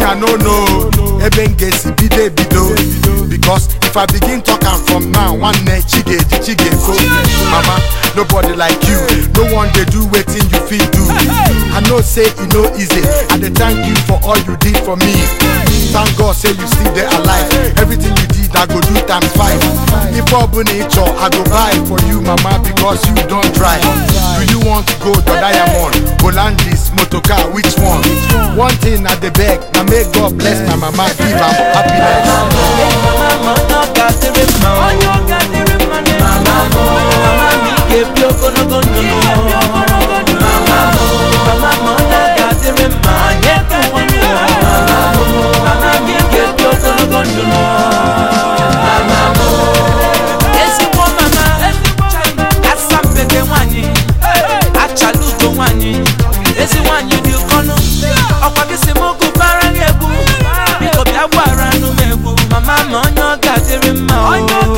I no know ebe m ga-esi bido ebido because if I begin talk am from now nwanne chi ga-eji chi ga-efo mama nobody like you no one dey do wetin you fit do I know say e no easy I dey thank you for all you did for me thank God say you still dey alive everything you did I go do times five if ọ bụ na ị chọ I go buy for you mama because you don try do you want gold or diamond Hollandis motorcar which one one thing I dey beg na make God bless my mama give am happiness. mama onye ọ ga-adịrị mma mama mụ mama m ị ga-ebi ogologo ndụ mama mụ mama m onye ọ ga-adịrị mma nye ka ụwa mama mụ mama m ị ga-ebi ogologo ndụ mama mụ ezigbo mama asampede nwanyị achala ugo nwanyị ezi nwanyị dị ụkọnụ ọkwa gị si m gụbara gị egwu biko bịa gbara anụ m egwu mama ma onye ọ ga-adịrị mma o.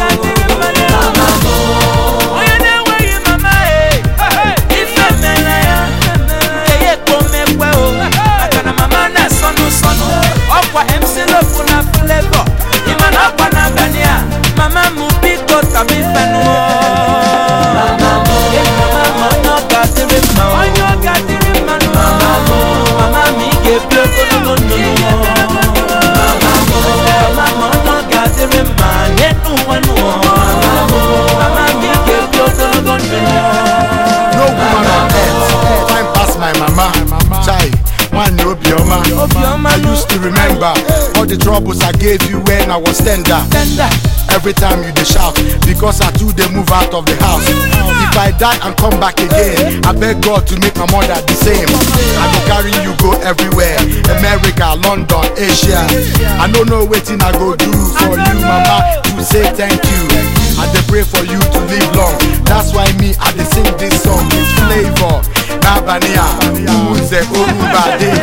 Mama m o. onye na-enweghị mama e ife mere ya eye kpomekwe o maka na mama na-esọnụ sọnụ ọkwa MC Lofu na Flavor ịma na ọkwa n'abalị a mama m biko tabi fenụ o. Mama m o. mama m onye ọ ga-adịrị mma o. Mama m o. mama m ị ga-ebi ogologo ndụ n'ụwa mama m o. mama m onye ọ ga-adịrị mma nye n'ụwa n'ụwa mama m o. mama m ị ga-ebi ogologo ndụ no woman on earth fine pass my mama chai nwanne obioma Obiọma i used to remember all the troubles i gave you when i was tender tender every time you dey shout because i too dey move out of the house if i die and come back again i beg god to make my mother the same i go carry you go everywhere america london asia i no know wetin i go do for you mama to say thank you i dey pray for you to live long that's why me i dey sing this song with flavour n'abalị a ụmụnze orumba dey